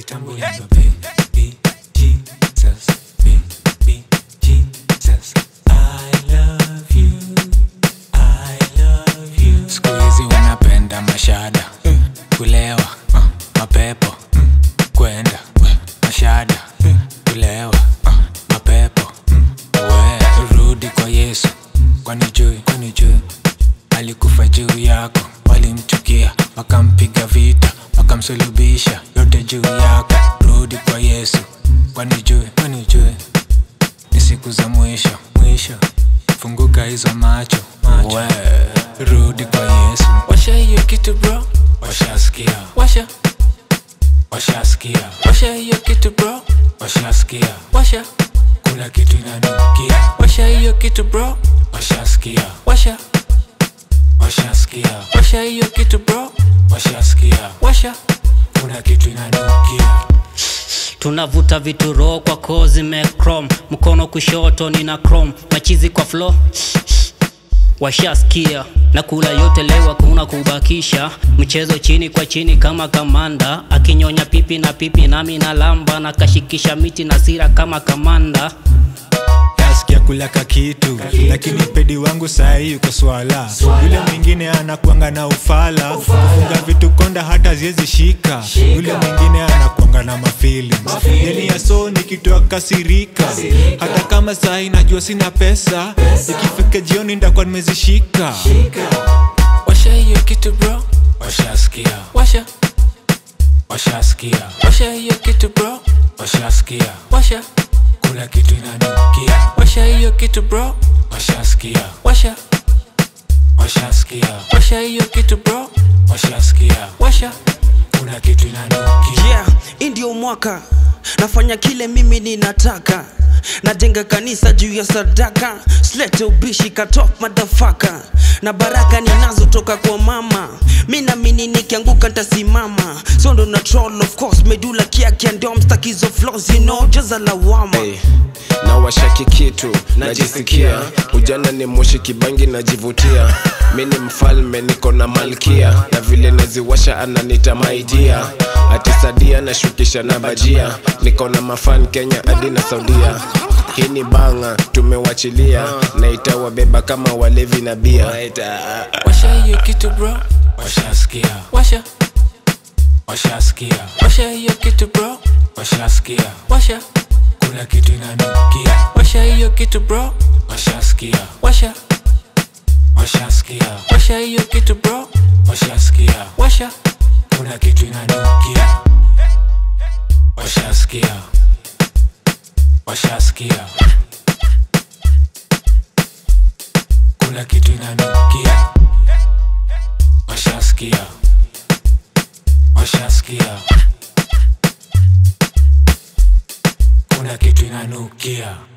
kitambo hizo baby Jesus baby Jesus I love you I love you siku hizi wanapenda mashada kulewa mapepo kwenda mashada kulewa mapepo we rudi kwa yesu kwani jui kwani jui alikufa juu yako walimchukia wakampiga vita wakamsulubisha yote juu yako rudi kwa yesu kwani jui kwani jui ni siku za mwisho mwisho funguka hizo macho macho we, rudi kwa yesu washa hiyo kitu bro washasikia washa washasikia washa hiyo kitu bro washasikia washa kuna kitu inanukia washa hiyo kitu bro washasikia washa washasikia washa hiyo kitu bro washasikia washa kuna kitu inanukia tunavuta vitu roho kwa koo zimecrom mkono kushoto nina chrome machizi kwa flo washaskia na kula yote leo hakuna kubakisha mchezo chini kwa chini kama kamanda akinyonya pipi na pipi nami na lamba na kashikisha miti na sira kama kamanda nasikia kulaka kitu lakini pedi wangu sahii yuko swala yule mwingine anakwanga na ufala kufunga vitu konda hata ziezi shika yule mwingine anakwanga na mafeelings yani yaso nikitoa kasirika hata kama sahii najua sina pesa ikifika jioni ndakuwa nimezishika washa hiyo kitu bro washasikia washa washasikia washa hiyo kitu bro washasikia washa kuna kitu inanukia washa hiyo kitu bro washasikia washa washasikia washa hiyo kitu bro washasikia washa kuna kitu inanukia yeah hii ndio mwaka nafanya kile mimi ninataka najenga kanisa juu ya sadaka slete ubishi katop madafaka na baraka ninazotoka kwa mama mi namini nikianguka ntasimama so ndo na troll of course medula kiakia ndio mstakizo flaws you know jaza lawama hey, na washaki kitu najisikia ujana ni moshi kibangi najivutia mi ni mfalme niko na malkia na vile naziwasha ananita maidia atisadia nashukisha na bajia niko na mafan kenya hadi na saudia hii ni banga tumewachilia na itawabeba kama walevi na bia washa hiyo kitu bro washasikia washa washasikia washa hiyo kitu bro washasikia washa kuna kitu inanukia washa hiyo kitu bro washasikia washa washasikia washa hiyo kitu bro washasikia washa kuna kitu inanukia washasikia washasikia kuna kitu inanukia washasikia washasikia kuna kitu inanukia